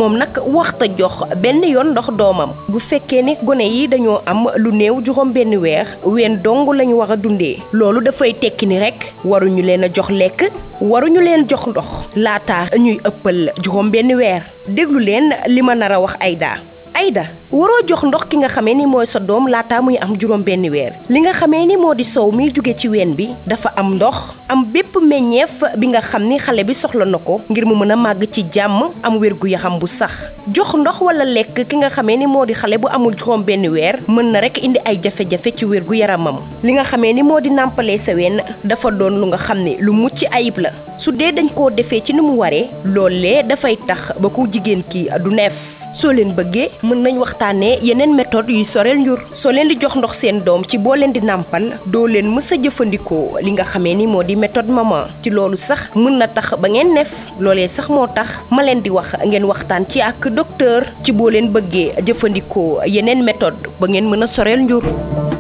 moom nag waxta jox benn yoon ndox doomam bu fekkee ne gone yi dañoo am lu néew juróom benn weer ween dong lañu war a dundee loolu dafay tekki ni rek waruñu leen a jox lekk waruñu leen jox ndox laata ñuy ëppal juróom benn weer déglu leen li ma nar a wax Aïda Aïda waroo jox ndox ki nga xamee ni mooy sa doom laata muy am juróom benn weer li nga xamee ni moo di sow mi jóge ci ween bi dafa am ndox am bépp meññeef bi nga xam ni xale bi soxla na ko ngir mu mën a màgg ci jàmm am wér gu yaxam bu sax jox ndox wala lekk ki nga xamee ni moo di xale bu amul juróom benn weer mën na rek indi ay jafe-jafe ci wér gu yaramam li nga xamee ni moo di nàmpalee sa ween dafa doon lu nga xam ne lu mucc ayib la su dee dañ koo defee ci ni mu waree loolee dafay tax ba ku jigéen ki du neef soo leen bëggee mën nañ waxtaanee yeneen méthode yuy soreel njur soo leen di jox ndox seen doom ci boo leen di nàmpal doo leen mës a jëfandikoo li nga xamee ni moo di méthode maman ci loolu sax mën na tax ba ngeen neef loolee sax moo tax ma leen di wax ngeen waxtaan ci ak docteur ci boo leen bëggee jëfandikoo yeneen méthode ba ngeen mën a soreel njur